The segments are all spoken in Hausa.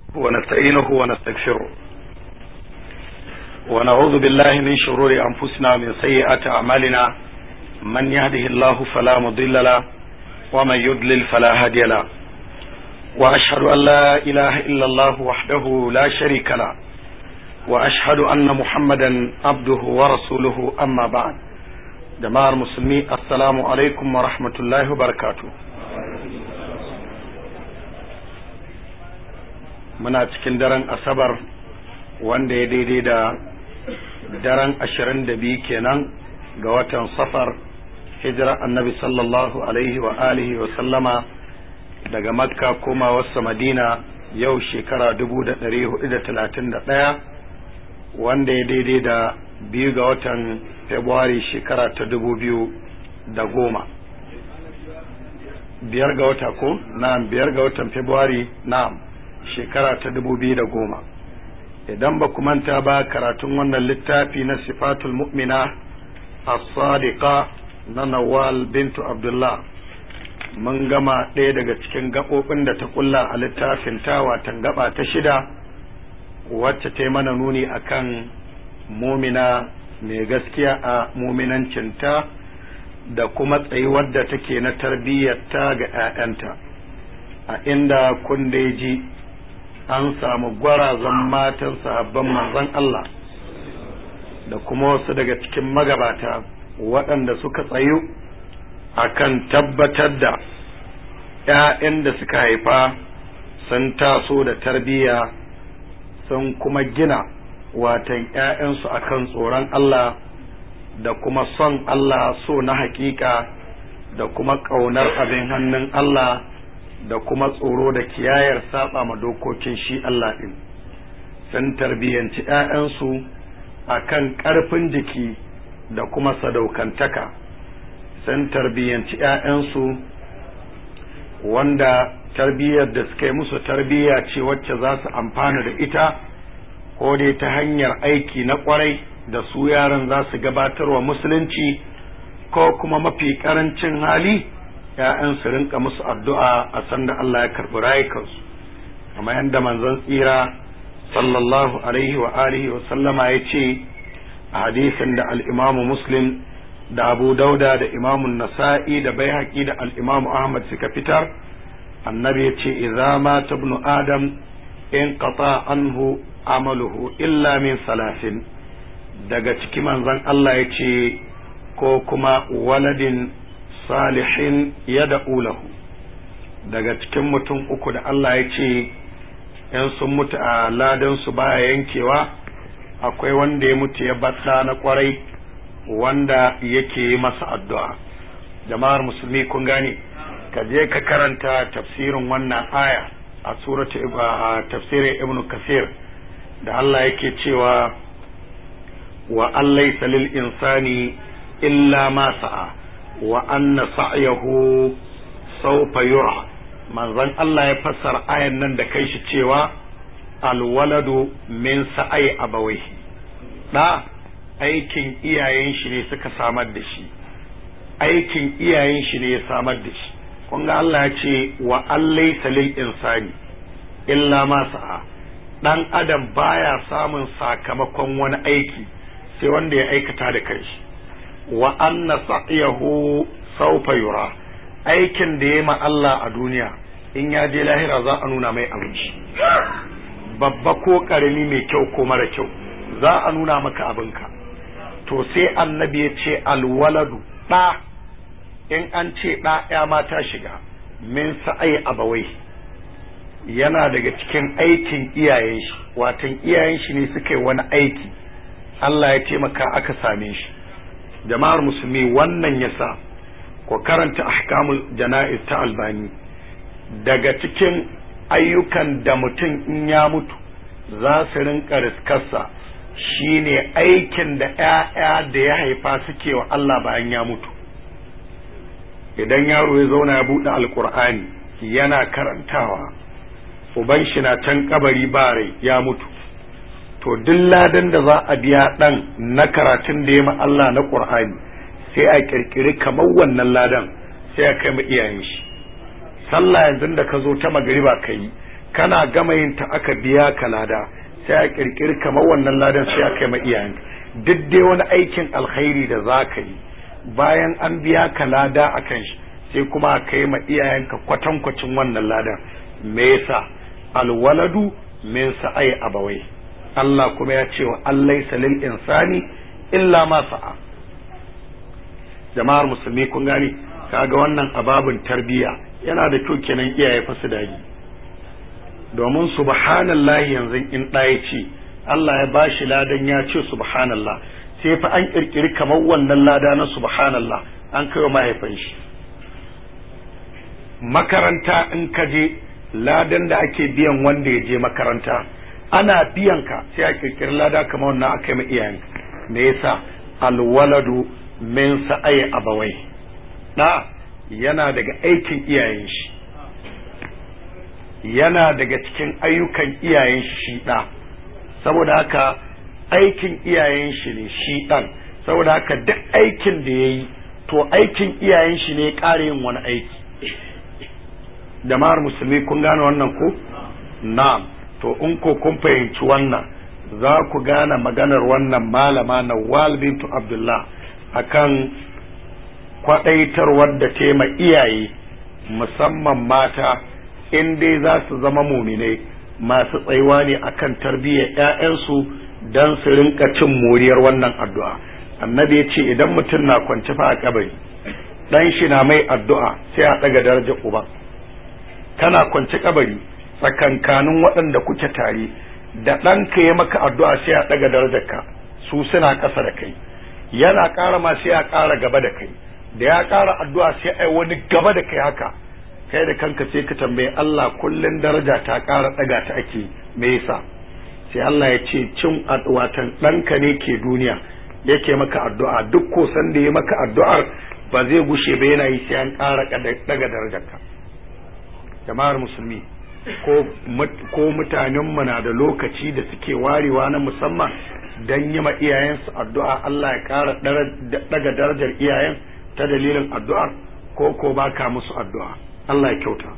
ونستعينه ونستغفره ونعوذ بالله من شرور أنفسنا ومن سيئات أعمالنا من يهده الله فلا مضل له ومن يضلل فلا هادي له وأشهد أن لا إله إلا الله وحده لا شريك له وأشهد أن محمدا عبده ورسوله أما بعد jama'ar musulmi assalamu alaikum wa rahmatullahi wa barakatu muna cikin daren asabar wanda ya daidai da daren ashirin da biyu kenan ga watan safar hijira annabi sallallahu alaihi wa alihi wa sallama daga makka koma wasu madina yau shekara dubu da ɗari hudu da talatin da ɗaya wanda ya daidai da biyu ga watan Februari shekara ta dubu biyu da goma. Biyar ga wata ko? Na'am, biyar ga watan Februari, na'am, shekara ta dubu biyu da goma. Idan ba ku manta ba karatun wannan littafi na sifatul mu'mina as-sadiqa na Nawal bintu Abdullah. Mun gama ɗaya daga cikin gaɓoɓin da ta kulla a littafin ta watan gaba ta shida wacce ta yi mana nuni akan mumina mai gaskiya a muminancinta da kuma tsayuwar da take na tarbiyyarta ga 'ya'yanta a inda kundeji an samu gwarazan matan sahabban manzon Allah da kuma wasu daga cikin magabata waɗanda suka tsayu akan tabbatar da 'ya'yan da suka haifa sun taso da tarbiyya sun kuma gina watan ‘ya'yansu a kan tsoron Allah da kuma son Allah so na hakika da kuma ƙaunar abin hannun Allah da kuma tsoro da kiyayar saba ma dokokin shi Allah ɗin. Sun tarbiyyanci ‘ya'yansu a kan ƙarfin jiki da kuma sadaukantaka, sun tarbiyyanci ‘ya'yansu wanda tarbiyyar da suka yi musu tarbiyya ce wacce za su amfana da ita. ko dai ta hanyar aiki na kwarai da su yaran za su gabatarwa musulunci ko kuma mafi karancin hali ‘ya'yan su rinka musu addu'a a sanda Allah ya karɓi rayukansu kamar yadda manzon tsira sallallahu alaihi wa alihi wa sallama ya ce a hadisin da al'imamu muslim da abu dauda da imamun nasa'i da bai da al'imamu ahmad suka fitar annabi ya ce idza mata ibnu adam in qata anhu amaluhu illa min salasin daga ciki manzon Allah ya ce ko kuma waladin salihin ya lahu daga cikin mutum uku da Allah ya ce in sun mutu a ladansu baya yankewa akwai wanda ya mutu ya baɗa na kwarai wanda yake yi masa addu'a jama'ar musulmi kun gane ka je ka karanta tafsirin wannan aya a suratu tafsirin ibnu kasir da Allah yake cewa wa allaysa lil insani illa ma sa'a wa anna sa'yahu sawfa yura manzon Allah ya fassara ayan nan da kai shi cewa alwaladu min sa'ai abawaihi da aikin iyayen shi ne suka samar da shi aikin iyayen shi ne ya samar da shi kun ga Allah ya ce wa allaysa lil insani illa ma sa'a dan adam baya samun sakamakon wani aiki sai wanda ya aikata da kanshi wa anna sa'yahu sawfa yura aikin da ya ma Allah a duniya in ya je lahira za a nuna mai abinci babba ko karami mai kyau ko mara kyau za a nuna maka abinka to sai annabi ya ce alwaladu ɗa in an ce ɗa ya mata shiga min sa'ai abawai yana daga cikin aikin iyayen shi watan iyayen shi ne suka yi wani aiki Allah ya taimaka aka same shi jama'ar musulmi wannan yasa ko karanta ahkamul jana'iz ta albani daga cikin ayyukan da mutum in ya mutu za su rinka riskarsa shine aikin da ‘ya'ya da ya haifa suke wa Allah bayan ya mutu idan yaro ya zauna ya buɗe alkur'ani yana karantawa uban shi na can kabari ba rai ya mutu to duk ladan da za a biya dan na karatun da ya ma Allah na Qur'ani sai a kirkiri kamar wannan ladan sai a kai ma iyayen shi sallah yanzu da ka zo ta magariba ka yi kana gama yin ta aka biya ka lada sai a kirkiri kamar wannan ladan sai a kai ma iyayenka duk dai wani aikin alkhairi da za ka yi bayan an biya ka lada a kan shi sai kuma a kai ma iyayenka kwatankwacin wannan ladan me yasa alwaladu min sa'ai abawai Allah kuma ya ce wa allai salil insani illa ma sa'a jama'ar musulmi kun gani kaga wannan ababin tarbiyya yana da kyau kenan iyaye fa su dagi domin subhanallahi yanzu in ɗaya ce Allah ya bashi ladan ya ce subhanallah sai fa an kirkiri kamar wannan lada na subhanallah an kai wa mahaifin shi makaranta in ka je ladan da ake biyan wanda ya je makaranta ana biyan ka sai a kirkiri lada kamar wannan aka yi iyayen me yasa alwaladu min sa'ai abawai da yana daga aikin iyayen shi yana daga cikin ayyukan iyayen shi da saboda haka aikin iyayen shi ne shi dan saboda haka duk aikin da ya yi to aikin iyayen shi ne ƙara yin wani aiki jama'ar musulmi kun gane wannan ko na'am to in ko kun fahimci wannan za ku gane maganar wannan malama na wal bintu abdullah akan kwadaitarwar da tema iyaye musamman mata in dai za su zama muminai masu tsayuwa ne akan tarbiyyar 'ya'yansu don su rinka cin moriyar wannan addu'a annabi ya ce idan mutum na kwance fa a kabari dan shi na mai addu'a sai a ɗaga darajar uba kana kwance kabari tsakankanin waɗanda kuke tare da ɗanka ya maka addu'a sai a ɗaga darajarka su suna ƙasa da kai yana ƙara ma sai a ƙara gaba da kai da ya ƙara addu'a sai a wani gaba da kai haka kai da kanka sai ka tambayi Allah kullun daraja ta ƙara ɗaga ta ake me yasa sai Allah ya ce cin watan ɗanka ne ke duniya yake maka addu'a duk ko san da ya maka addu'ar ba zai gushe ba yana yi sai an ƙara ɗaga darajarka jama'ar musulmi ko mutanenmu na da lokaci da suke warewa na musamman don yi ma iyayensu addu'a Allah ya ƙara daga darajar iyayen ta dalilin addu'ar ko ko baka musu addu'a Allah ya kyauta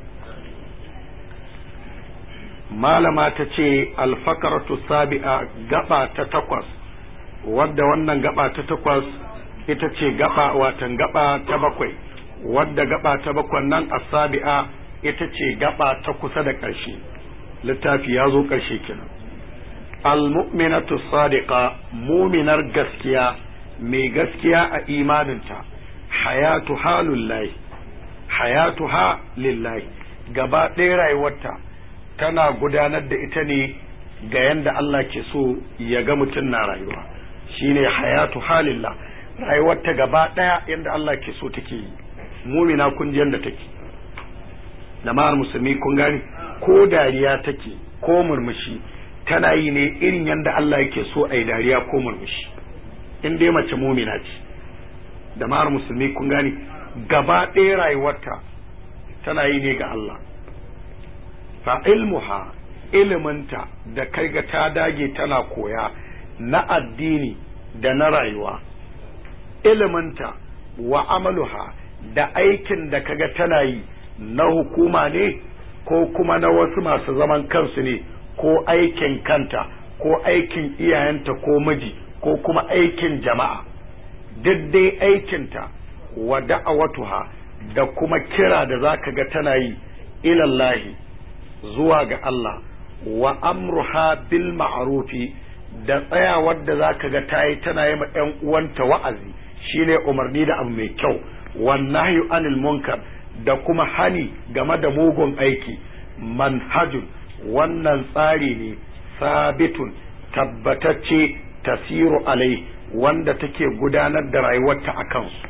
malama ta ce alfakaratu sabi'a gaba ta takwas wadda wannan gaba ta takwas ita ce gaba watan gaba ta bakwai wadda gaba ta bakwan nan asabi'a ita ce gaba ta kusa da ƙarshe littafi ya zo ƙarshe kenan almu'minatu sadiqa muminar gaskiya mai gaskiya a imaninta hayatu halullahi hayatu ha lillahi gaba ɗaya rayuwarta tana gudanar da ita ne ga yanda Allah ke so ya ga mutum na rayuwa shine hayatu halillah rayuwarta gaba ɗaya yanda Allah ke so take yi mumina kun ji yanda take jama'ar musulmi kun gani ko dariya take ko murmushi tana yi ne irin yadda Allah yake so a yi dariya ko murmushi in dai mace mumina ce jama'ar musulmi kun gani gaba ɗaya rayuwarta tana yi ne ga Allah fa ilmuha iliminta da kai ga ta dage tana koya na addini da na rayuwa iliminta wa amaluha da aikin da kaga tana yi na hukuma ne ko kuma na wasu masu zaman kansu ne ko aikin kanta ko aikin iyayenta ko miji ko kuma aikin jama'a duk dai aikinta wa da'awatuha da kuma kira da za ka ga tana yi ilallahi zuwa ga Allah wa amruha bil ma'rufi da tsayawar da za ka ga ta yi tana yi ma 'yan uwanta wa'azi shine umarni da abu mai kyau wannan anil munkar da kuma hani game da mugun aiki manhajun wannan tsari ne sabitun tabbatacce tasiru alai wanda take gudanar da rayuwarta a kansu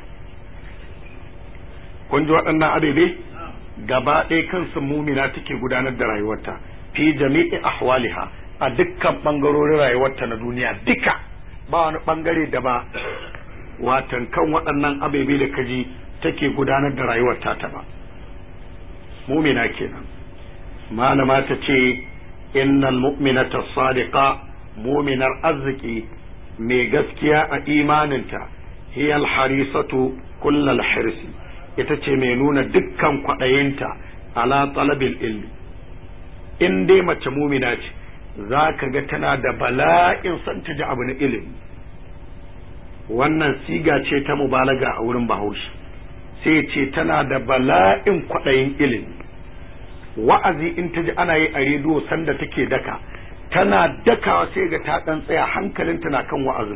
kun ji waɗannan adadai gaba ɗaya kansu mumina take gudanar da rayuwarta fi jami'i ahwaliha a dukkan ɓangarorin rayuwarta na duniya duka ba wani ɓangare da ba watan kan waɗannan ababe da kaji take gudanar da rayuwar ta ba mumina kenan malama ta ce innal mu'minata sadiqa muminar arziki mai gaskiya a imaninta hiyal harisatu kullal hirsi ita ce mai nuna dukkan kwaɗayinta ala talabil ilmi in dai mace mumina ce za ka ga tana da bala'in son ta ji abu na ilimi wannan siga ce ta mubalaga a wurin bahaushe sai ce tana da bala'in kwaɗayin ilimi wa'azi in ta ji ana yi a rediyo sanda take daka tana dakawa sai ga ta ɗan tsaya hankalinta na kan wa'azin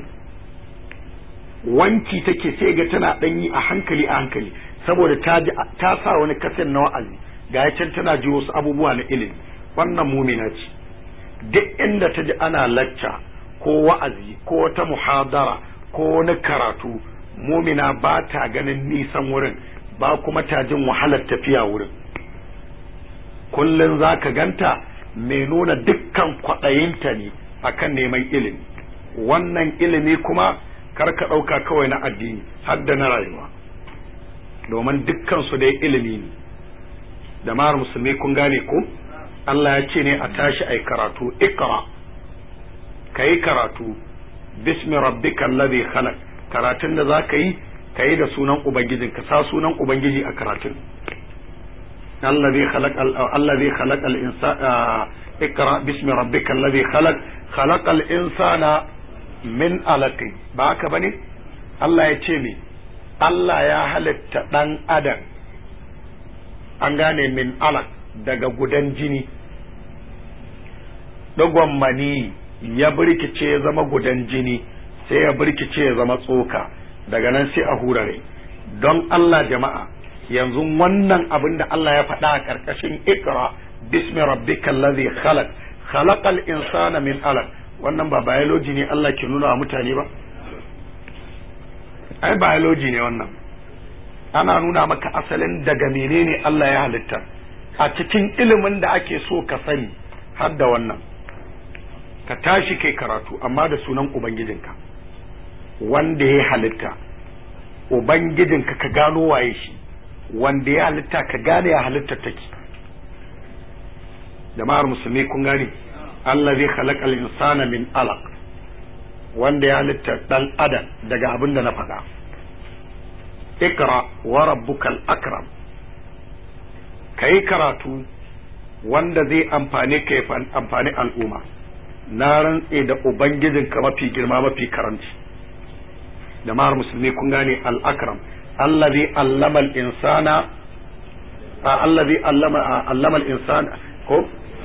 wanki take sai ga tana ɗan yi a hankali a hankali saboda ta ta sa wani kasan na wa'azi ga can tana ji wasu abubuwa na ilimi wannan mumina ce duk inda ta ji ana lacca ko wa'azi ko wata muhadara ko wani karatu mumina ba ta ganin nisan wurin ba kuma ta jin wahalar tafiya wurin kullum za ka ganta mai nuna dukkan kwaɗayinta ne akan neman ilimi wannan ilimi kuma kar ka ɗauka kawai na addini har da na rayuwa domin dukkan su dai ilimi ne da mara musulmi kun gane ko Allah ya ce ne a tashi ai karatu ikra kai karatu bismi rabbikal ladhi khalaq karatun da za ka yi ka yi da sunan ubangijin ka sa sunan ubangiji a karatun allazi khalaq allazi khalaq al insana ikra bismi rabbika allazi khalaq khalaq al insana min alaq ba haka bane Allah ya ce me Allah ya halitta dan adam an gane min alaq daga gudan jini dogon mani ya birkice ya zama gudan jini sai ya birkice ya zama tsoka daga nan sai a hurare don Allah jama'a yanzu wannan abin da Allah ya faɗa a ƙarƙashin ikra bismi rabbikal ladhi khalaq khalaqal insana min alaq wannan ba biology ne Allah ke nuna wa mutane ba ai biology ne wannan ana nuna maka asalin daga menene Allah ya halitta a cikin ilimin da ake so ka sani har da wannan ka tashi kai karatu amma da sunan ubangijinka wanda ya halitta ubangijinka ka gano waye shi wanda ya halitta ka gane ya halitta take jama'ar musulmi kun gane Allah zai khalaqal insana min alaq wanda ya halitta dan adam daga abin da na faɗa ikra wa rabbukal akram kai karatu wanda zai amfane ka ya amfani al'umma na rantse da ubangijinka mafi girma mafi karanci jama'ar musulmi kun gane al-akram allazi allama al-insana allazi allama allama al-insana ko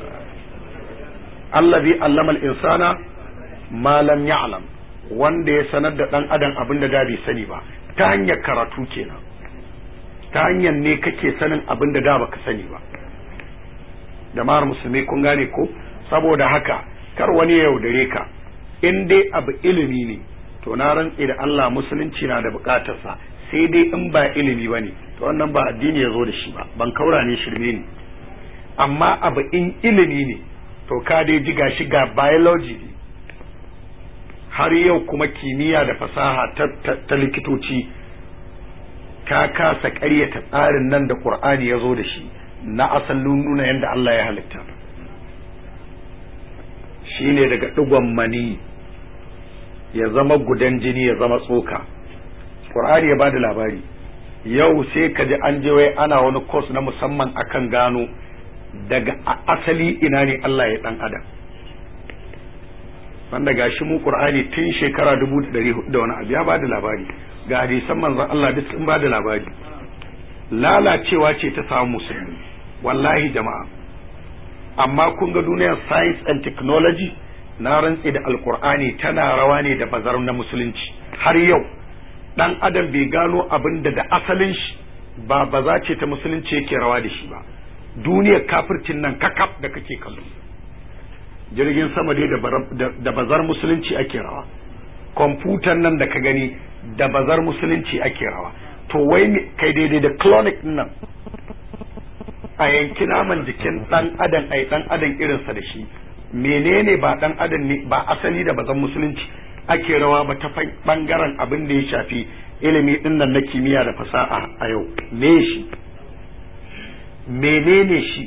allazi allama al-insana ma lam ya'lam wanda ya sanar da dan adam abin da da bai sani ba ta hanyar karatu kenan ta hanyar ne kake sanin abin da da baka sani ba jama'ar musulmi kun gane ko saboda haka kar wani ya yaudare ka in dai abu ilimi ne to na rantse da Allah musulunci na da bukatarsa sai dai in ba ilimi ba ne to wannan ba addini ya zo da shi ba ban kaura ne shirme ne amma abu in ilimi ne to ka dai ji gashi ga biology ne har yau kuma kimiyya da fasaha ta, likitoci ka kasa ƙaryata tsarin nan da ƙur'ani ya zo da shi na asalin nuna yadda Allah ya halitta shine daga ɗigon mani ya zama gudan jini ya zama tsoka ƙur'ani ya bada labari yau sai ka ji an je wai ana wani kos na musamman akan gano daga asali ina ne Allah ya ɗan adam wanda gashi mu ƙur'ani tun shekara dubu da ɗari da wani abu ya bada labari ga hadisan manzon Allah duk sun bada labari lalacewa ce ta samu musulmi wallahi jama'a amma kun ga duniyar science and technology na rantse da alkur'ani tana rawa ne da bazar na musulunci har yau dan adam bai gano abin da da asalin shi ba baza ce ta musulunci yake rawa da shi ba duniyar kafircin nan kakaf da kake kallo jirgin sama dai da bazar musulunci ake rawa kwamfutan nan da ka gani da bazar musulunci ake rawa to wai kai daidai da clonic nan a yanki naman jikin dan adam ai dan adam irinsa da shi menene ba dan adam ne ba asali da bazan musulunci ake rawa ba ta bangaren abin da ya shafi ilimi din nan na kimiyya da fasaha a yau me shi menene shi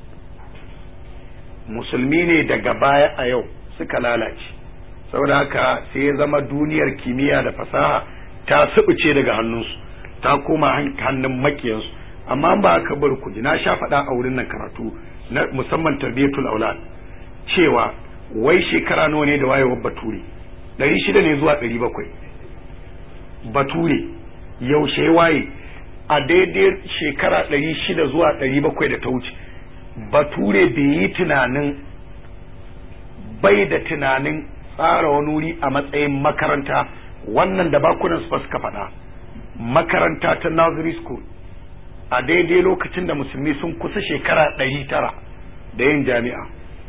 musulmi ne daga baya a yau suka lalace saboda haka sai ya zama duniyar kimiyya da fasaha ta subuce daga hannunsu ta koma hannun makiyansu amma ba ka bar ku na sha faɗa a wurin nan karatu na musamman tarbiyatul aulad cewa wai shekara nawa ne da wayewar bature ɗari shida ne zuwa ɗari bakwai bature yaushe waye a daidai shekara ɗari shida zuwa ɗari bakwai da ta wuce bature bai yi tunanin bai da tunanin tsara wani wuri a matsayin makaranta wannan da bakunan su suka faɗa makaranta ta nursery school a daidai lokacin da musulmi sun kusa shekara ɗari tara da yin jami'a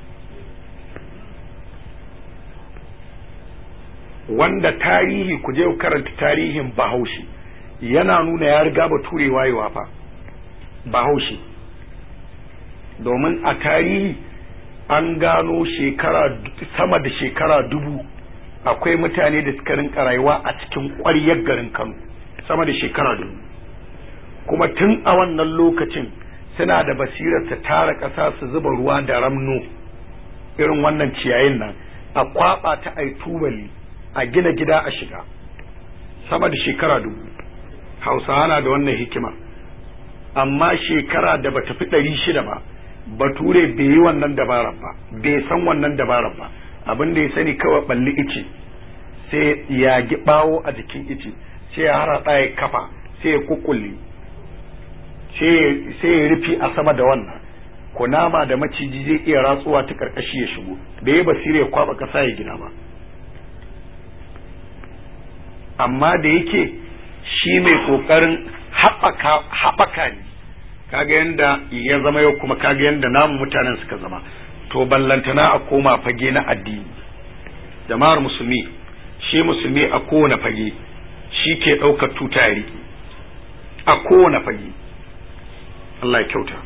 wanda tarihi ku je ku karanta tarihin bahaushe yana nuna ya riga bature wayewa fa bahaushe domin a tarihi an gano shekara sama da shekara dubu akwai mutane da suka rinka rayuwa a cikin ƙwaryar garin kano sama da shekara dubu kuma tun a wannan lokacin suna da basirar ta tara ƙasa su zuba ruwa da ramno irin wannan ciyayin nan a kwaba ta ai tubali a gina gida a shiga sama da shekara dubu hausawa na da wannan hikima amma shekara da bata fi ɗari shida ba bature bai yi wannan dabarar ba bai san wannan dabarar ba abin da ya sani kawai balli ice sai ya gi bawo a jikin ice sai ya hara ya kafa sai ya kukulle sai ya rufi a sama da wannan kunama da maciji zai iya ratsuwa ta karkashi ya shigo da ya basira ya kwaba kasa ya gina ba amma da yake shi mai kokarin haɓaka ne kaga yanda ya zama yau kuma kaga yanda namu mutanen suka zama to ballantana a koma fage na addini jama'ar musulmi shi musulmi a kowane fage shi ke ɗaukar tuta ya riƙe a kowane fage Allah ya kyauta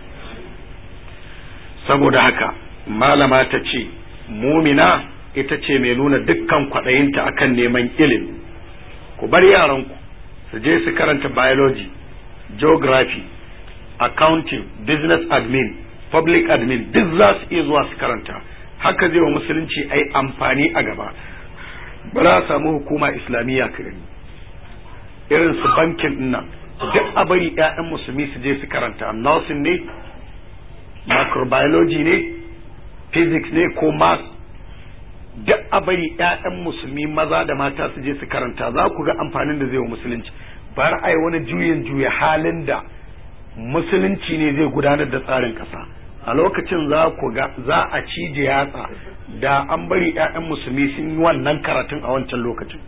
saboda haka malama ta ce mumina ita ce mai nuna dukkan kwaɗayinta akan neman ilimi ku bar yaranku su je su karanta biology geography accounting business admin public admin duk za su iya zuwa su karanta haka zai wa musulunci ai amfani a gaba ba za a samu hukuma islamiyya ka gani irin su bankin nan duk a bari 'ya'yan musulmi su je su karanta nursing ne microbiology ne physics ne ko math duk a bari 'ya'yan musulmi maza da mata su je su karanta za ku ga amfanin da zai wa musulunci bar ai wani juyin juya halin da musulunci ne zai gudanar da tsarin ƙasa a lokacin za ku ga za a cije yatsa da an bari 'ya'yan musulmi sun yi wannan karatun a wancan lokacin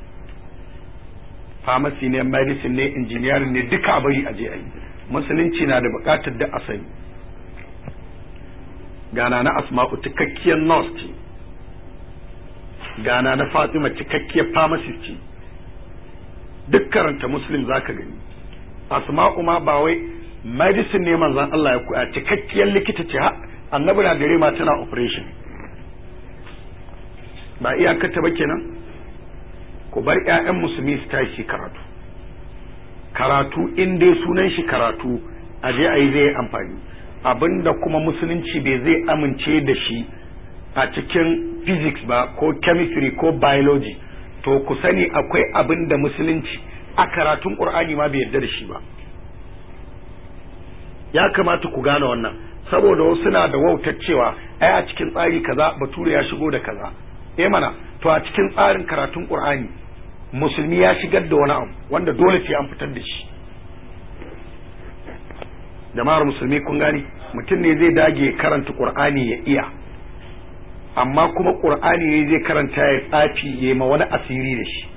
pharmacy ne medicine ne engineering ne duka a bari a je a yi musulunci na da buƙatar da a sani gana na asma'u cikakkiyar nurse ce gana na fatima cikakkiyar pharmacist ce duk karanta muslim zaka gani asma'u ma ba wai medicine ne manzon Allah ya koya cikakkiyar likita ce ha annabi na gare ma tana operation ba iyakata ba kenan ku bar ƴaƴan musulmi su tashi karatu karatu in dai sunan shi karatu a je a yi zai amfani abinda kuma musulunci bai zai amince da shi a cikin physics ba ko chemistry ko biology to ku sani akwai abin da musulunci a karatun qur'ani ma bai yarda da shi ba ya kamata ku gane wannan saboda wasu na da wautar cewa ai a cikin tsari kaza bature ya shigo da kaza eh mana to a cikin tsarin karatun qur'ani musulmi ya shigar da wani abu wanda dole sai an fitar da shi jama'ar musulmi kun gani mutum ne zai dage karanta qur'ani ya iya amma kuma qur'ani ne zai karanta ya tsafi ya ma wani asiri da shi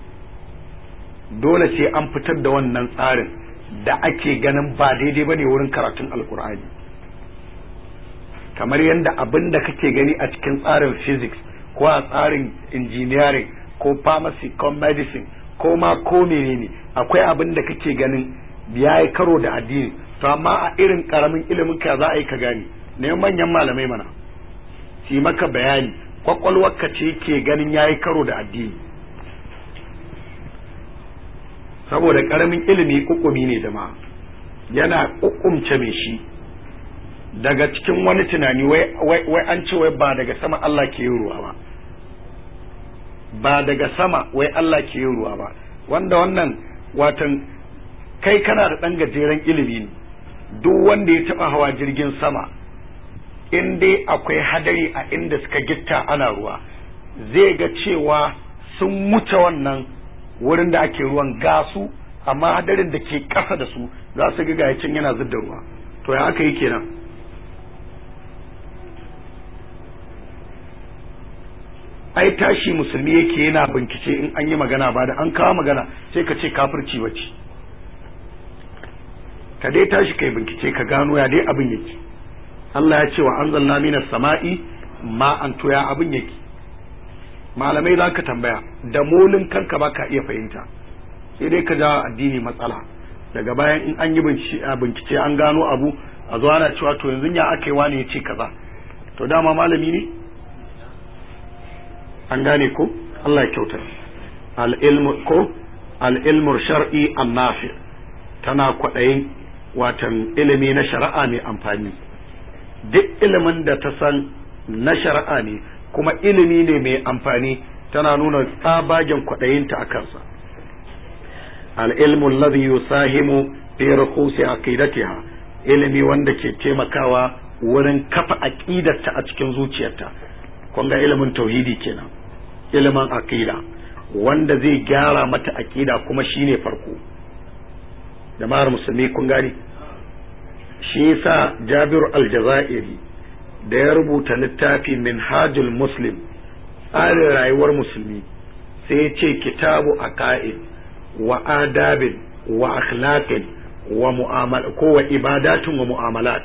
dole sai an fitar da wannan tsarin da ake ganin ba daidai bane wurin karatun alkur'ani kamar yadda abin da kake gani a cikin tsarin physics ko a tsarin engineering ko pharmacy ko medicine ko ma ko menene akwai abin da kake ganin ya yi karo da addini to amma a irin karamin ilimin ka za a yi ka gani ne manyan malamai mana su maka bayani kwakwalwarka ce ke ganin ya yi karo da addini saboda karamin ilimi kukumi ne jama'a yana kukumce mai shi daga cikin wani tunani wai an ce wai ba daga sama Allah ke yin ruwa ba ba daga sama wai Allah ke yin ruwa ba wanda wannan watan kai kana da ɗan gajeren ilimi ne duk wanda ya taɓa hawa jirgin sama in dai akwai hadari a inda suka gitta ana ruwa zai ga cewa sun wuce wannan wurin da ake ruwan gasu amma hadarin da ke ƙasa da su za su ga gayacin yana zub da ruwa to ya aka yi kenan ai tashi musulmi yake yana bincike in an yi magana ba da an kawo magana sai ka ce kafirci bace ka dai tashi kai bincike ka gano ya dai abin yake Allah ya ce wa anzalna minas sama'i ma an toya abin yake malamai za ka tambaya da molin kanka ba ka iya fahimta sai dai ka ja addini matsala daga bayan in an yi bincike an gano abu a zo ana cewa to yanzu ya aka yi wani ya ce kaza to dama malami ne an gane ko Allah ya kyauta al-ilmu ko al-ilmu shar'i an-nafi tana kwaɗayin watan ilimi na shari'a mai amfani duk ilimin da ta san na shari'a ne kuma ilimi ne mai amfani tana nuna tsabagen kwaɗayinta a kansa al'ilmu alladhi yusahimu fi rukusi aqidatiha ilimi wanda ke taimakawa wurin kafa aqidarta a cikin zuciyarta kun ga ilimin tauhidi kenan ilimin aqida wanda zai gyara mata aqida kuma shine farko jama'ar musulmi kun gani shi yasa Jabir al-Jazairi da ya rubuta littafi Minhajul Muslim tsarin rayuwar musulmi sai ya ce kitabu aqaid wa adabin wa akhlaqin wa mu'amala ko wa ibadatun wa mu'amalat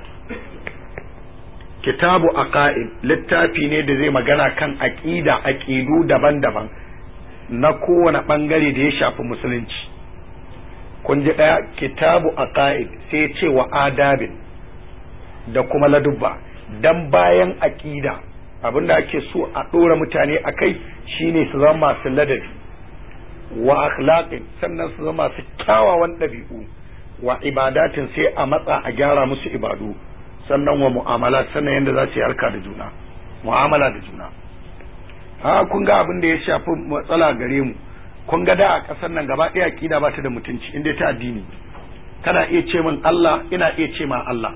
kitabu aqaid littafi ne da zai magana kan aqida aqidu daban-daban na kowane bangare da ya shafi musulunci kun ji daya kitabu aqaid sai ce wa adabin da kuma ladubba dan bayan aqida abinda ake so a dora mutane akai shine su zama masu ladabi wa akhlaqin sannan su zama masu kyawawan ɗabi'u wa ibadatin sai a matsa a gyara musu ibadu sannan wa mu'amala sannan yadda za su yi harka da juna mu'amala da juna ha kun ga abin da ya shafi matsala gare mu kun ga da a ƙasar nan gaba ɗaya aƙida ba ta da mutunci inda ta addini kana iya ce min Allah ina iya ce ma Allah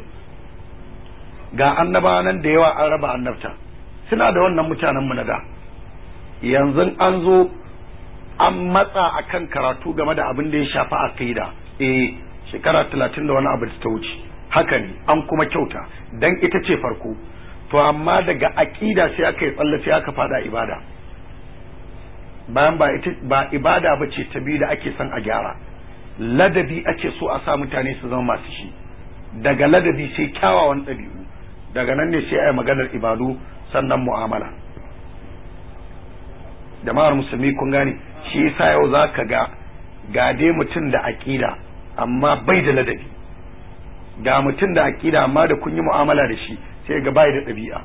ga annaba nan da yawa an raba annabta suna da wannan mutanen mu na da yanzu an zo an matsa akan karatu game da abin da ya shafi aqida eh shekara talatin da wani abu da ta wuce haka ne an kuma kyauta dan ita ce farko to amma daga aqida sai aka yi tsalle sai aka fada ibada bayan ba ita ba ibada ba ce ta biyu da ake son a gyara ladabi ake so a sa mutane su zama masu shi daga ladabi sai kyawawan ɗabi'u daga nan ne sai a yi maganar ibadu sannan mu'amala jama'ar musulmi kun gane shi yasa yau za ka ga ga dai mutum da aƙida amma bai da ladabi ga mutum da aƙida amma da kun yi mu'amala da shi sai ga bai da ɗabi'a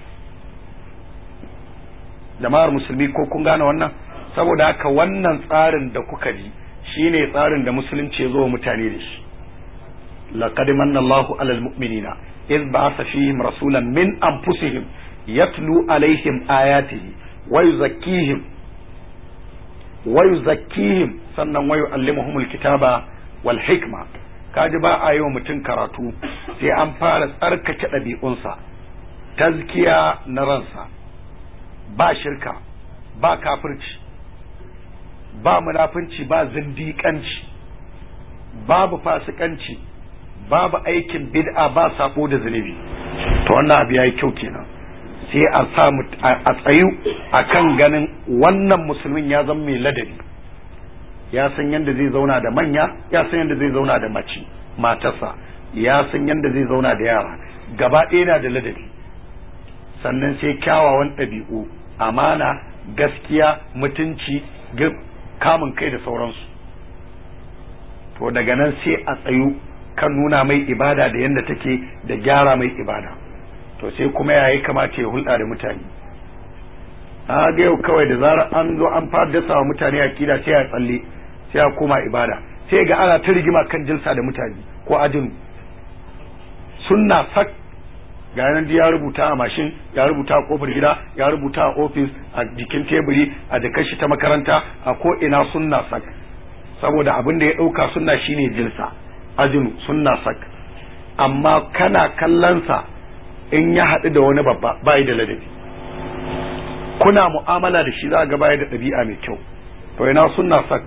jama'ar musulmi ko kun gane wannan saboda haka wannan tsarin da kuka ji shine tsarin da musulunci ya zo mutane da shi laqad manna Allahu alal mu'minina iz ba'atha fihim rasulan min anfusihim yatlu alaihim ayatihi wa yuzakkihim wa yuzakkihim sannan wa yu'allimuhumul kitaba wal hikma kaji ba a yi wa mutum karatu sai an fara tsarkake ɗabi'unsa tazkiya na ransa ba shirka ba kafirci ba munafunci ba zindiƙanci babu fasikanci babu aikin bid'a ba sabo da zunubi to wannan abu yayi kyau kenan sai a sa a tsayu akan ganin wannan musulmin ya zama mai ladabi ya san yadda zai zauna da manya ya san yadda zai zauna da mace matarsa ya san yadda zai zauna da yara gaba ɗaya na da ladabi sannan sai kyawawan ɗabi'u amana gaskiya mutunci kamun kai da sauransu to daga nan sai a tsayu kan nuna mai ibada da yadda take da gyara mai ibada to sai kuma ya yi kamata ya hulɗa da mutane a ga yau kawai da zarar an zo an fara dasa wa mutane akida sai ya tsalle sai ya koma ibada sai ga ana ta rigima kan jinsa da mutane ko ajinu sunna sak ga yanan ya rubuta a mashin ya rubuta a kofar gida ya rubuta a ofis a jikin teburi a da kashi ta makaranta a ko ina sunna sak saboda abin da ya ɗauka sunna shine jinsa ajinu sunna sak amma kana kallonsa in ya haɗu da wani babba bai da ladabi kuna mu'amala da shi za ga bai da ɗabi'a mai kyau to ina sunna sak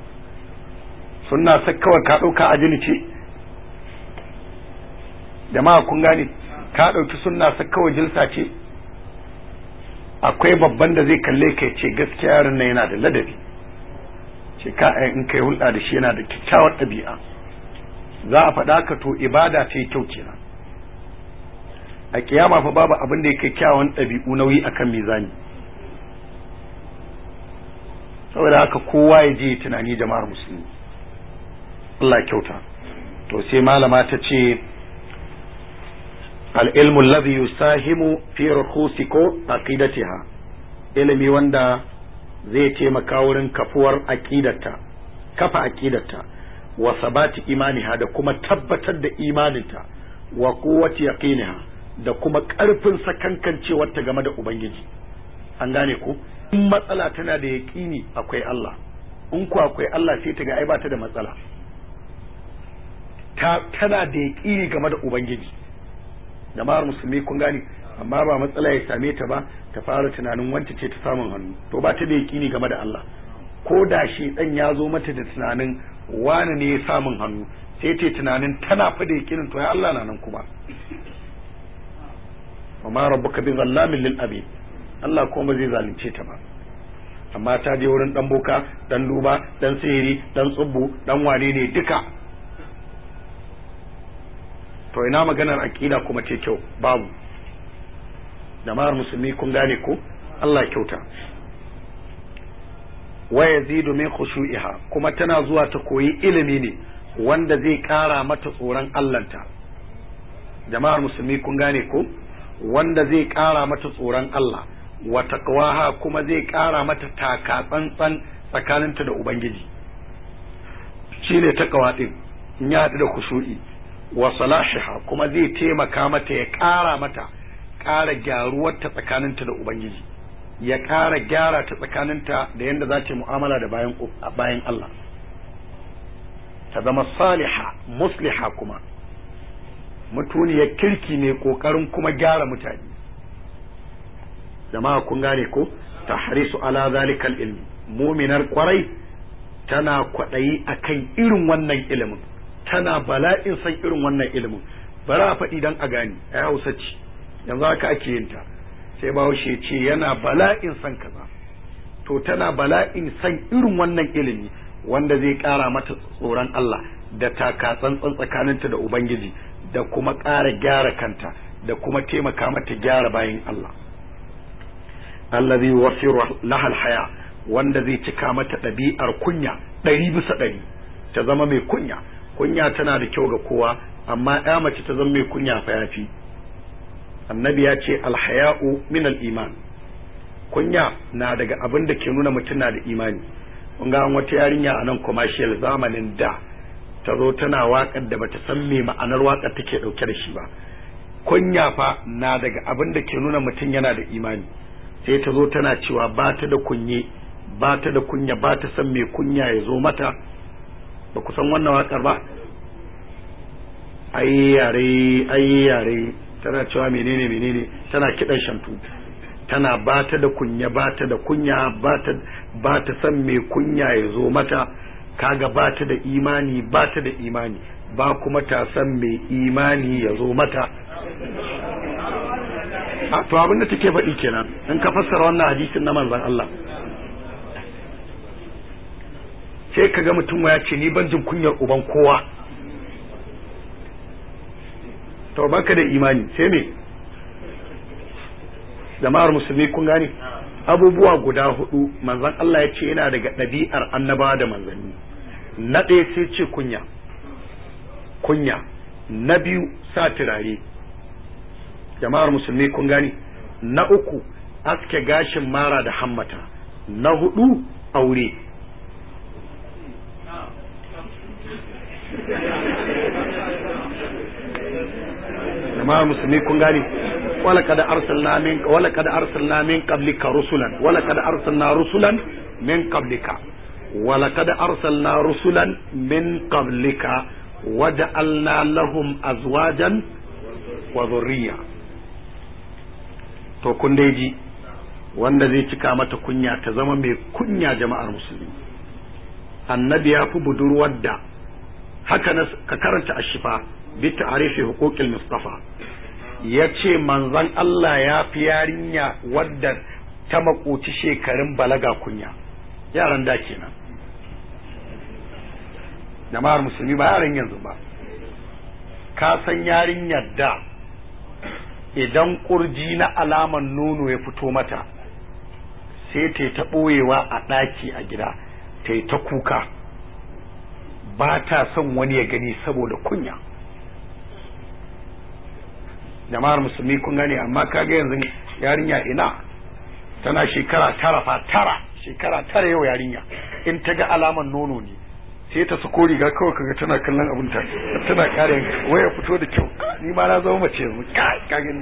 sunna sak kawai ka ɗauka ajini ce jama'a kun gane ka ɗauki sunna sak kawai jilsa ce akwai babban da zai kalle ka ce gaskiya yaron nan yana da ladabi ce ka in kai hulɗa da shi yana da kyakkyawar ɗabi'a za a faɗa ka to ibada ta yi kyau kenan a kiyama fa babu abin da yake kyawun ɗabi'u nauyi akan mizani saboda haka kowa ya je tunani jama'ar musulmi Allah kyauta to sai malama ta ce al-ilmu alladhi yusahimu fi rukhusiko aqidatiha ilimi wanda zai taimaka wurin kafuwar aqidarta kafa aqidarta wa sabati imaniha da kuma tabbatar da imaninta wa quwwati yaqiniha da kuma ƙarfin sakankancewarta game da ubangiji an gane ku in matsala tana da yaƙini akwai Allah in ku akwai Allah sai ta ga ai bata da matsala ta tana da yaƙini game da ubangiji jama'ar musulmi kun gane amma ba matsala ya same ta ba ta fara tunanin wance ce ta samun hannu to ba ta da yaƙini game da Allah ko da shi dan ya zo mata da tunanin wani ne ya samun hannu sai ta tunanin tana fa da yaƙinin to ya Allah na nan kuma wa ma rabbuka bi zallamin lil abid Allah kuma ba zai zalunce ta ba amma ta je wurin dan boka dan duba dan sihiri dan tsubbu dan wane ne duka to ina maganar aqida kuma ce kyau babu jama'ar musulmi kun gane ko Allah kyauta wa yazidu min khushu'iha kuma tana zuwa ta koyi ilimi ne wanda zai kara mata tsoron Allahnta jama'ar musulmi kun gane ko wanda zai ƙara mata tsoron Allah wa taqwaha kuma zai ƙara mata taka tsantsan tsakaninta da Ubangiji shine taqwa din in ya haɗu da kushu'i wa salashiha kuma zai taimaka mata ya ƙara mata ƙara gyaruwarta tsakaninta da Ubangiji ya ƙara gyara ta tsakaninta da yadda za ta mu'amala da bayan bayan Allah ta zama saliha musliha kuma mutuniyar kirki mai kokarin kuma gyara mutane jama'a kun gane ko tahrisu ala zalikal ilmi muminar kwarai tana kwaɗayi akan irin wannan ilimin tana bala'in san irin wannan ilimin bari a faɗi dan a gani a hausa ce yanzu haka ake yin ta sai bahaushe ce yana bala'in san kaza to tana bala'in san irin wannan ilimi wanda zai ƙara mata tsoron Allah da taka tsantsan tsakaninta da Ubangiji da kuma ƙara gyara kanta da kuma taimaka mata gyara bayan Allah allazi wasiru lahal haya wanda zai cika mata ɗabi'ar kunya ɗari bisa ɗari ta zama mai kunya kunya tana da kyau ga kowa amma ya mace ta zama mai kunya fa yafi annabi ya ce alhaya'u min iman kunya na daga abin da ke nuna mutum na da imani kun ga wata yarinya a nan commercial zamanin da ta zo tana waƙar da bata san me ma'anar waƙar take ɗauke da shi ba kunya fa na daga abin da ke nuna mutum yana da imani sai ta zo tana cewa ba ta da kunye ba ta da kunya ba ta san me kunya ya zo mata ba ku san wannan waƙar ba ai yare ai yare tana cewa menene menene tana kiɗan shantu tana ba ta da kunya ba ta da kunya ba ta san me kunya ya zo mata kaga ba ta da imani ba ta da imani ba kuma ta san mai imani ya zo mata a to abinda take faɗi kenan in ka fassara wannan hadisin na manzon Allah sai ka ga mutum ya ce ni ban jin kunyar uban kowa to baka da imani sai me jama'ar musulmi kun gane abubuwa guda hudu manzon Allah ya ce yana daga ɗabi'ar annabawa da manzanni na ɗaya sai ce kunya kunya na biyu sa turare jama'ar musulmi kun gani na uku aske gashin mara da hammata na hudu aure jama'ar musulmi kun gani ولقد أرسلنا من ولقد أرسلنا من قبلك رسلا ولقد أرسلنا رسلا من قبلك ولقد أرسلنا رسلا من قبلك وجعلنا لهم أزواجا وذرية to kun dai ji wanda zai cika mata kunya ta zama mai kunya jama'ar musulmi annabi ya fi budurwar da haka na ka karanta ashifa bi ta'rifi huquqil mustafa yace manzon Allah ya fi yarinya wadda ta makoci shekarun balaga kunya yaran da kenan jama'ar musulmi ba yaran yanzu ba ka san yarinyar da idan kurji na alaman nono ya fito mata sai ta ta ɓoyewa a ɗaki a gida ta yi ta kuka ba ta son wani ya gani saboda kunya jama'ar musulmi kun gane amma kaga yanzu yarinya ina tana shekara tara fa tara shekara tara yau yarinya in ta ga alaman nono ne sai ta sako riga kawai kaga tana kallon abin ta tana kare waya fito da kyau ni ma na zama mace yanzu ka gani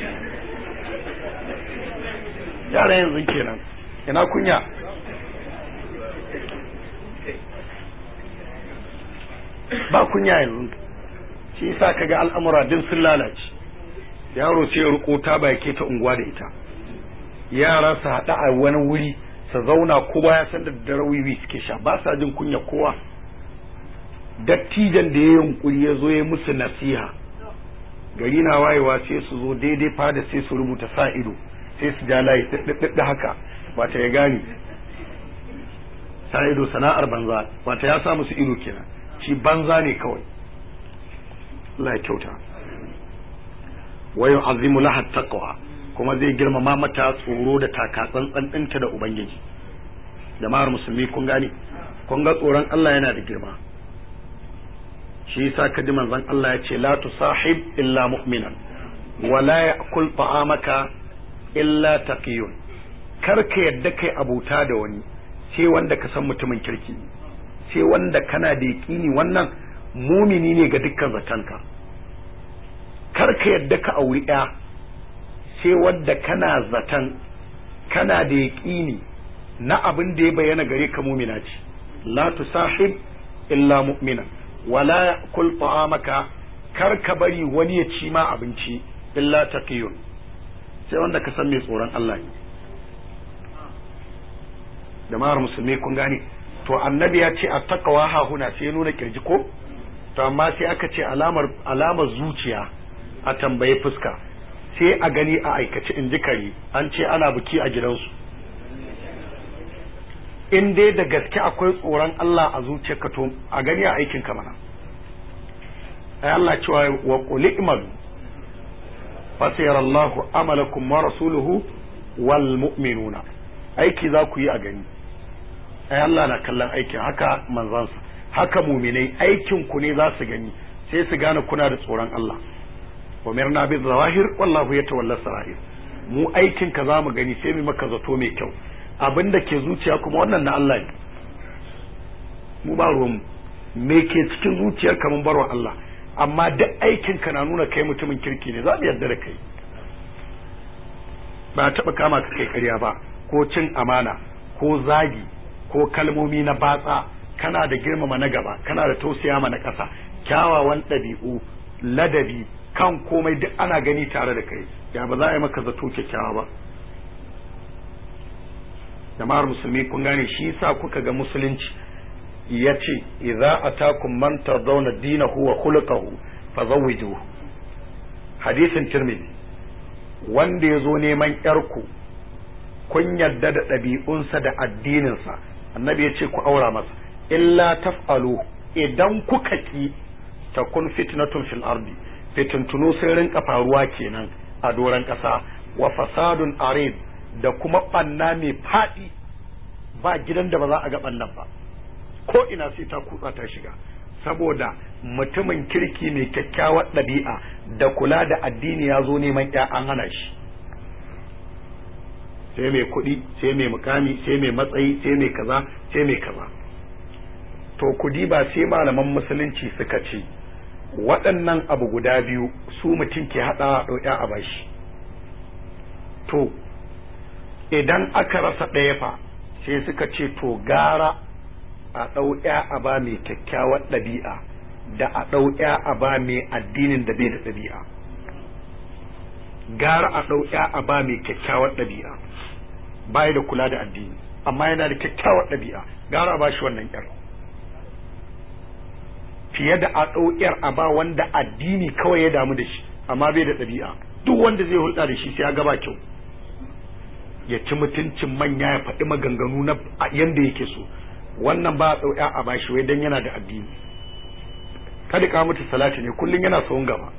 yara yanzu kenan ina kunya ba kunya yanzu shi yasa kaga al'amura din sun lalace yaro sai ya riko ta ba yake ta unguwa da ita yara su haɗa a wani wuri su zauna kowa ya san da dare wiwi suke sha ba sa jin kunya kowa dattijan da ya yunkuri ya zo ya musu nasiha gari na wayewa sai su zo daidai fada sai su rubuta sa ido sai su ja layi da haka wata ya gane sa ido sana'ar banza wata ya sa musu ido kenan shi banza ne kawai Allah ya kyauta wa yu'azzimu laha taqwa kuma zai girmama mata tsoro da takatsantsan ɗinta da ubangiji jama'ar musulmi kun gane kun ga tsoron Allah yana da girma shi yasa kaji manzon Allah ya ce la tusahib illa mu'minan wa la ya'kul ta'amaka illa taqiyun kar ka yadda kai abuta da wani sai wanda ka san mutumin kirki sai wanda kana da yaƙini wannan mumini ne ga dukkan zatanka kar ka yadda ka auri ya sai wanda kana zatan kana da yaƙini na abin da ya bayyana gare ka mumina ce la tusahib illa mu'minan wala ya'kul ta'amaka kar ka bari wani ya ci ma abinci illa taqiyun sai wanda ka san mai tsoron Allah ne jama'ar musulmi kun gane to annabi ya ce attaqwa ha huna sai ya nuna kirji ko to amma sai aka ce alamar alamar zuciya a tambaye fuska sai a gani a aikace in ji kare an ce ana buki a gidansu in dai da gaske akwai tsoron Allah a zuciyarka to a gani a aikin ka mana ai Allah cewa wa qul i'malu fasayara Allahu amalakum wa rasuluhu wal mu'minuna aiki za ku yi a gani ai Allah na kallon aikin haka manzansa haka muminai aikin ku ne za su gani sai su gane kuna da tsoron Allah umirna bi zawahir wallahu yatawalla sarair mu aikin ka za mu gani sai mu maka zato mai kyau abin da ke zuciya kuma wannan na Allah ne mu ba ruwan me ke cikin zuciyar ka mun barwa Allah amma duk aikin ka na nuna kai mutumin kirki ne za mu yarda da kai ba taɓa kama ka kai ƙarya ba ko cin amana ko zagi ko kalmomi na batsa kana da girmama na gaba kana da tausaya ma na ƙasa kyawawan ɗabi'u ladabi kan komai duk ana gani tare da kai ya ba za a yi maka zato kyakkyawa ba jama'ar musulmi kun gane shi yasa kuka ga musulunci ya ce idza atakum man tardawna dinahu wa khuluquhu fazawwijuhu hadisin tirmidhi wanda ya zo neman yarku kun yarda da ɗabi'unsa da addininsa annabi ya ce ku aura masa illa taf'alu idan kuka ki takun fitnatun fil ardi fitintunu sai rinka faruwa kenan a doron ƙasa wa fasadun arid da kuma ɓanna mai faɗi ba gidan da ba za a ga ɓannan ba ko ina sai ta kutsa ta shiga saboda mutumin kirki mai kyakkyawar ɗabi'a da kula da addini ya zo neman ya an hana shi sai mai kuɗi sai mai mukami sai mai matsayi sai mai kaza sai mai kaza to kudi ba sai malaman musulunci suka ce waɗannan abu guda biyu su mutum ke haɗa ɗauya a bashi to idan aka rasa ɗaya fa sai suka ce to gara a ɗauya a ba mai kyakkyawar ɗabi'a da a ɗauya a ba mai addinin da bai da ɗabi'a gara a ɗau ya a ba mai kyakkyawar ɗabi'a baya da kula da addini amma yana da kyakkyawar ɗabi'a gara a ba shi wannan yar fiye da a ɗau yar a ba wanda addini kawai ya damu da shi amma bai da ɗabi'a duk wanda zai hulɗa da shi sai ya gaba kyau ya ci mutuncin manya ya faɗi maganganu na yanda yake so wannan ba a ɗau ya a ba shi wai dan yana da addini kada ka mutu salati ne kullum yana sawun gaba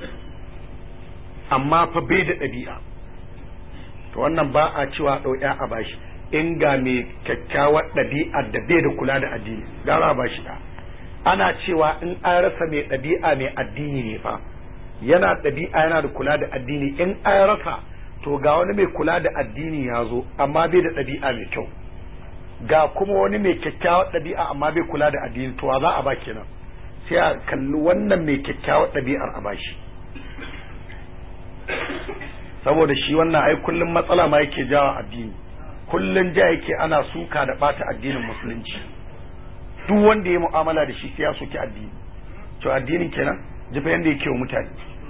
amma fa bai da ɗabi'a to wannan ba a cewa ɗau ya a bashi in ga mai kyakkyawar ɗabi'a da bai da kula da addini gara a bashi da ana cewa in an rasa mai ɗabi'a mai addini ne fa yana ɗabi'a yana da kula da addini in an rasa to ga wani mai kula da addini ya zo amma bai da ɗabi'a mai kyau ga kuma wani mai kyakkyawar ɗabi'a amma bai kula da addini to za a ba kenan sai a kalli wannan mai kyakkyawar ɗabi'ar a bashi saboda shi wannan ai kullum matsala ma yake jawa addini kullum ja yake ana suka da bata addinin musulunci duk wanda ya mu'amala da shi sai ya soki addini to addinin kenan jifa yanda yake wa mutane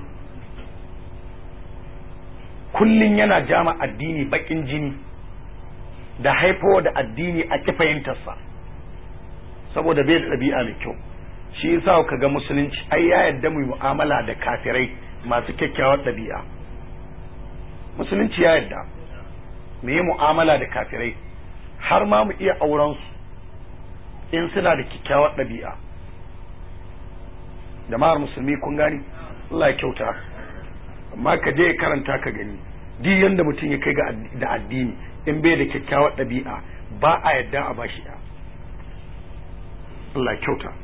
kullum yana jama addini bakin jini da haifowa da addini a ki fahimtarsa saboda bai da ɗabi'a mai kyau shi yasa ka ga musulunci ai ya yadda mu mu'amala da kafirai masu kyakkyawar ɗabi'a musulunci ya yadda mu yi mu'amala da kafirai har ma mu iya auren su in suna da kyakkyawar ɗabi'a jama'ar musulmi kun gani Allah ya kyauta amma ka je karanta ka gani duk yanda mutum ya kai ga da addini in bai da kyakkyawar ɗabi'a ba a yadda a bashi ya Allah ya kyauta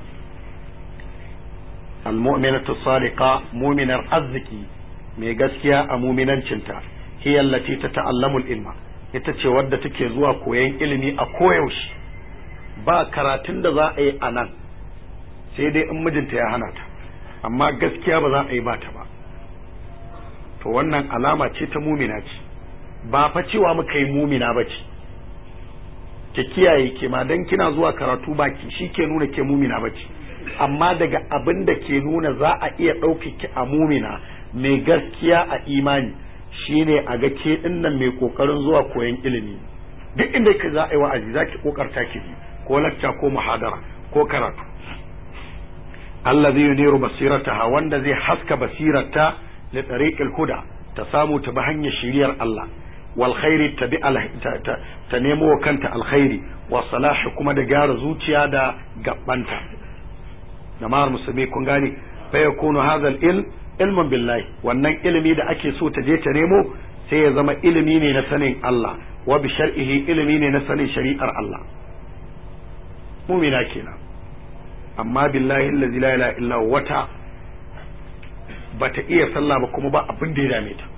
المؤمنة الصادقة مؤمن arziki mai gaskiya a muminancinta hiya allati tata'allamu ilma ita ce wadda take zuwa koyan ilimi a koyaushe ba karatun da za a yi a nan sai dai in mijinta ya hana ta amma gaskiya ba za a yi ba ta ba to wannan alama ce ta mumina ce ba fa cewa muka yi mumina ba ce ke kiyaye ke ma dan kina zuwa karatu baki shi ke nuna ke mumina ba ce amma daga abin da ke nuna za a iya ɗaukaki a mumina mai gaskiya a imani shine a ga ke dinnan mai kokarin zuwa koyon ilimi duk inda ka za a yi wa'azi za ki kokarta ki ji ko lacca ko muhadara ko karatu Allah zai yuniru basirataha wanda zai haska basirarta li tariqil huda ta samu ta bi hanyar shiriyar Allah wal khairi ta bi ta nemo wa kanta alkhairi wa salahi kuma da gyara zuciya da gabbanta jama'ar musulmi kun gane fa yakunu hadha ilm ilmin billahi wannan ilimi da ake so ta je ta nemo sai ya zama ilimi ne na sanin Allah wa bi shar'ihi ilimi ne na sanin shari'ar Allah mumina kenan amma billahi allazi la ilaha illa wata bata iya sallah ba kuma ba abin da ya dame ta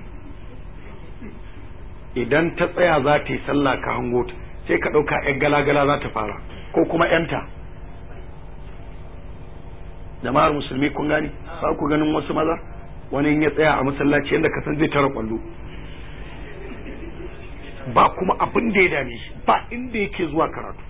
idan ta tsaya za ta yi sallah ka hango ta sai ka ɗauka 'yan gala-gala za ta fara ko kuma 'yanta jama'ar musulmi kun gani ba ku ganin wasu maza wani ya tsaya a masallaci yadda ka san zai tara kwallo ba kuma abin da ya dame shi ba inda yake zuwa karatu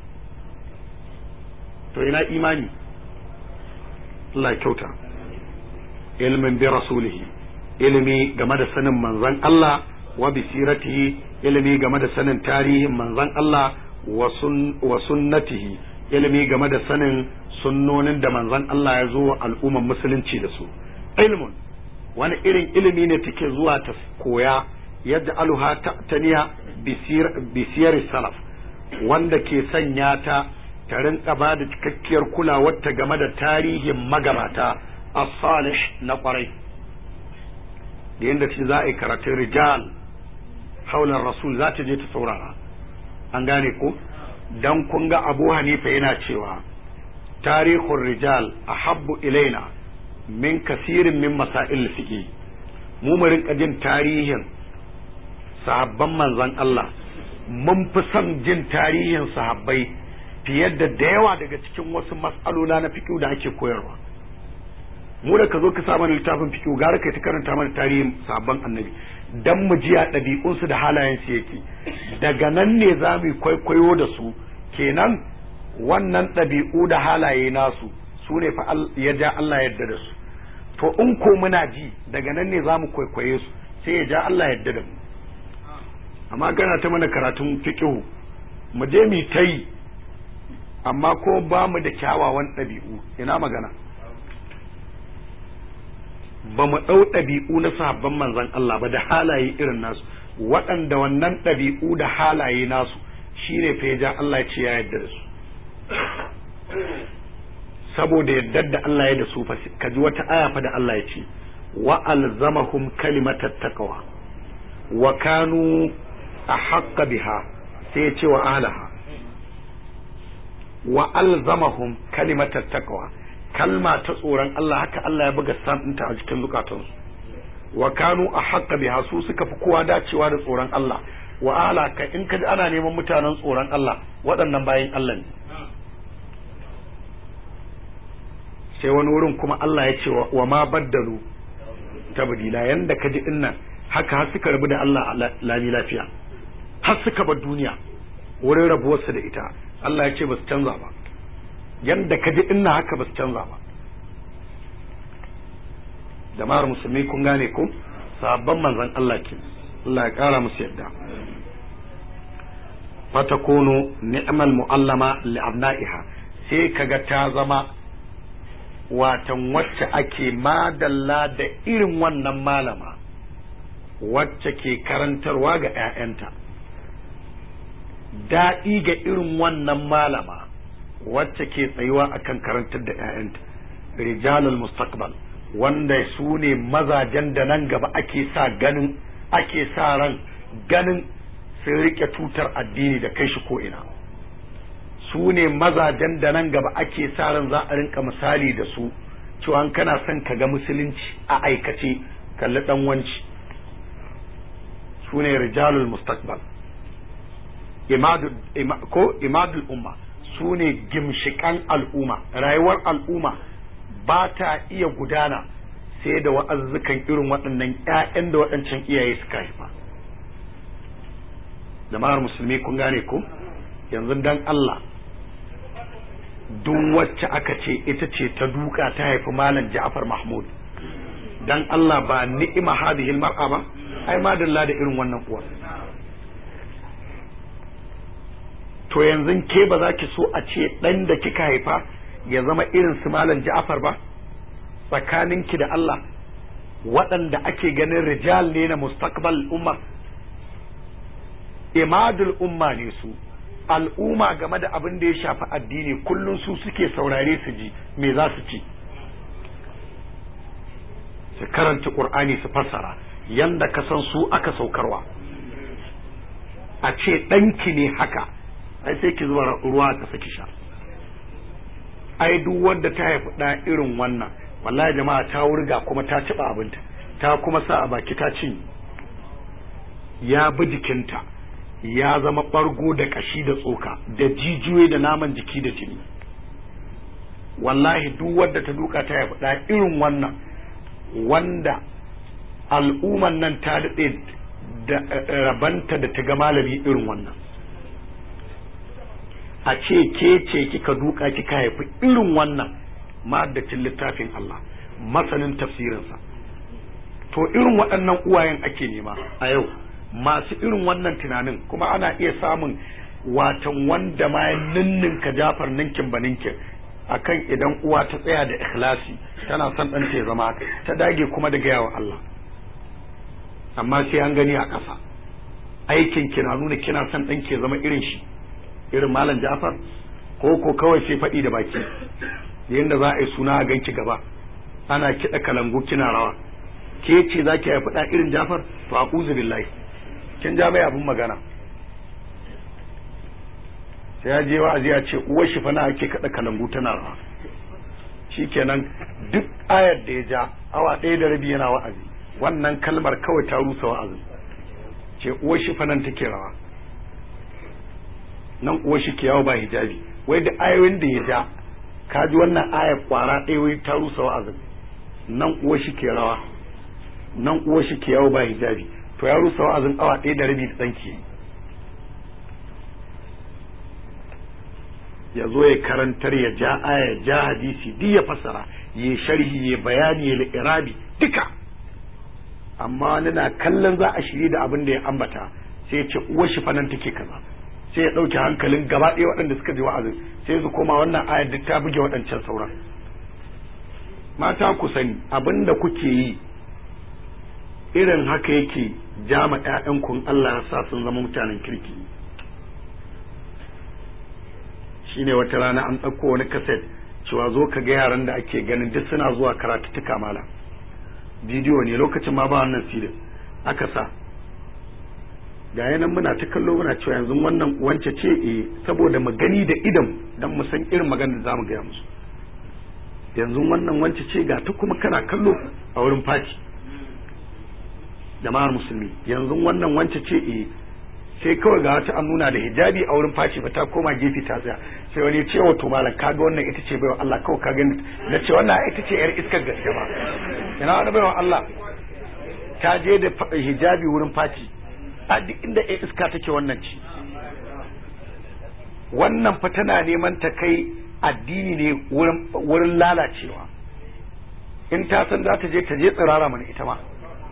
to ina imani Allah kyauta ilmin bi rasulihi ilimi game da sanin manzon Allah wa bi siratihi ilimi game da sanin tarihin manzon Allah wa sunnatihi ilimi game da sanin sunnonin da manzon Allah ya zo al'umman musulunci da su ilmun wani irin ilimi ne take zuwa ta koya yadda aluha taniya bisiyar salaf wanda ke sanya ta ta rinka ba da cikakkiyar kulawar ta game da tarihin magabata as-salih na kwarai da yadda ce za a yi karatun rijal haular rasul za ta je ta saurara an gane ko dan kun ga abu hanifa yana cewa tarihun rijal a habbu ilaina min kasirin min masail fiqi mu mu rinka jin tarihin sahabban manzon Allah mun fi son jin tarihin sahabbai fiye da da yawa daga cikin wasu mas'alola na fiqh da ake koyarwa mu da ka zo ka sa mana littafin fiqh gara kai ta karanta mana tarihin sahabban annabi dan mu ji ɗabi'unsu da halayensu yake daga nan ne za mu kwaikwayo da su kenan wannan ɗabi'u da halaye nasu su ne fa ya ja Allah yadda da su to in ko muna ji daga nan ne za mu kwaikwaye su sai ya ja Allah yadda da mu amma gana ta mana karatun fiqhu mu je mu ta yi amma ko ba mu da kyawawan ɗabi'u ina magana ba mu ɗau ɗabi'u na sahabban manzon Allah ba da halaye irin nasu waɗanda wannan ɗabi'u da halaye nasu shine fa ja Allah ya ce ya yarda da su saboda yardar da Allah ya da su fa ka ji wata aya fa da Allah ya ce wa alzamahum kalimatat taqwa wa kanu ahqqa biha sai ya ce wa ahliha wa alzamahum kalimatat taqwa kalma ta tsoron Allah haka Allah ya buga santinta a cikin zukatansu wa kanu ahqqa biha su suka fi kowa dacewa da tsoron Allah wa ala ka in ka ana neman mutanen tsoron Allah waɗannan bayin Allah ne sai wani wurin kuma Allah ya ce wa ma baddalu tabdila yanda ka ji dinnan haka har suka rabu da Allah lami lafiya har suka bar duniya wurin rabuwarsu da ita Allah ya ce ba su canza ba yanda ka ji dinnan haka ba su canza ba jama'ar musulmi kun gane ko sabon manzon Allah ke Allah ya kara musu yadda fatakunu ni'mal mu'allama li abna'iha sai kaga ta zama watan wacce ake madalla da irin wannan malama wacce ke karantarwa ga 'ya'yanta daɗi ga irin wannan malama wacce ke tsayuwa akan karantar da 'ya'yanta rijalul mustaqbal wanda su ne mazajen da nan gaba ake sa ganin ake sa ran ganin sun rike tutar addini da kai shi ko'ina su ne mazajen da nan gaba ake sa ran za a rinka misali da su cewa kana son ka ga musulunci a aikace kalli dan wanci su ne rijalul mustaqbal ko imadul umma su ne gimshikan al'umma rayuwar al'umma ba ta iya gudana sai da wa'azzukan irin waɗannan 'ya'yan da waɗancan iyaye suka haifa jama'ar musulmi kun gane ko yanzu dan Allah duk wacce aka ce ita ce ta duka ta haifi malam Ja'far Mahmud dan Allah ba ni'ima hadhihi mar'a ba ai madalla da irin wannan uwa to yanzu ke ba za ki so a ce dan da kika haifa ya zama irin su malam Ja'far ba tsakaninki da Allah waɗanda ake ganin rijal ne na mustaqbal umma imadul umma ne su al'umma game da abin da ya shafi addini kullum su suke saurare su ji me za su ci su karanta qur'ani su fassara yanda ka san su aka saukarwa a ce ɗanki ne haka ai sai ki zuba ruwa ka saki sha ai duk wanda ta haifi ɗa irin wannan wallahi jama'a ta wurga kuma ta ciba abinta ta kuma sa a baki ta cinye ya bi jikinta ya zama ɓargo da ƙashi da tsoka da jijiyoyi da naman jiki da jini wallahi duk wadda ta duka ta haifi ɗa irin wannan wanda al'umman nan ta daɗe da rabanta da ta ga malami irin wannan a ce ke ce kika duka kika haifi irin wannan ma'addacin littafin Allah masanin tafsirinsa to irin waɗannan uwayen ake nema a yau masu irin wannan tunanin kuma ana iya samun watan wanda ma ya ninninka jafar ninkin ba ninkin akan idan uwa ta tsaya da ikhlasi tana son ɗan ta zama ta dage kuma da gaya wa Allah amma sai an gani a ƙasa aikin ki na nuna kina son ɗan ke zama irin shi irin malam jafar ko ko kawai sai faɗi da baki yadda za a yi suna a ganki gaba ana kiɗa kalangu kina rawa ke ce za ki haifi ɗa irin jafar to a billahi kin ja mai abin magana sai ya je wa'azi ya ce uwar shi fa na ake kada kalangu tana rawa shikenan duk ayar da ya ja awa ɗaya da rabi yana wa'azi wannan kalmar kawai ta rusa wa'azi ce uwar shi fa nan take rawa nan uwar shi ke yawo ba hijabi wai da ayoyin da ya ja ka ji wannan ayar kwara ɗaya wai ta rusa wa'azin nan uwar shi ke rawa nan uwar shi ke yawo ba hijabi to ya rusa wa'azin awa ɗaya da rabi da tsanki ya zo ya karantar ya ja aya ya ja hadisi duk ya fassara ya sharhi ya bayani ya irabi duka amma wani na kallon za a shiri da abin da ya ambata sai ya ce uwar shi fanan take kaza sai ya ɗauke hankalin gaba ɗaya waɗanda suka ji wa'azin sai su koma wannan ayar duk ta buge waɗancan sauran mata ku sani abin da kuke yi irin haka yake jama ƴaƴanku Allah ya sa sun zama mutanen kirki shine wata rana an ɗauko wani kaset cewa zo ka ga yaran da ake ganin duk suna zuwa karatuttuka mala bidiyo ne lokacin ma ba wannan filin aka sa ga yanan muna ta kallo muna cewa yanzu wannan wance ce eh saboda mu gani da idan dan mu san irin magana da zamu gaya musu yanzu wannan wance ce ga ta kuma kana kallo a wurin fati jama'ar musulmi yanzu wannan wance ce eh sai kawai ga wata an nuna da hijabi a wurin faci ba ta koma gefe ta tsaya sai wani ce wato malam kaga wannan ita ce baiwa Allah kawai ka gani na ce wannan ita ce yar iskar gaske ba ina wani baiwa Allah ta je da hijabi wurin faci a duk inda yar iska take wannan ce wannan fa tana neman ta kai addini ne wurin wurin lalacewa in ta san za ta je ta je tsirara mana ita ma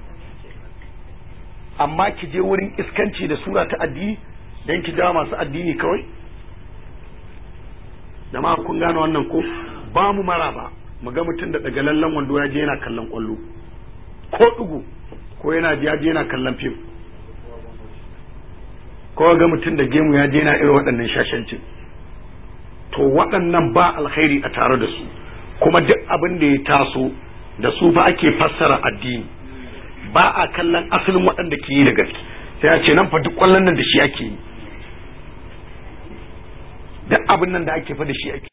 amma ki je wurin iskanci da sura ta addini don ki jawo masu addini kawai da ma kun gane wannan ko ba mu mara ba mu ga mutum da daga lallan wando ya je yana kallon kwallo ko dugu ko yana ya je yana kallon fim ko ga mutum da gemu ya je yana irin waɗannan shashancin to waɗannan ba alkhairi a tare da su kuma duk abin da ya taso da su fa ake fassara addini ba a kallon asalin waɗanda ke yi da gaske sai a ce nan fa duk kwallon nan da shi ake yi duk abin nan da ake fa da shi ake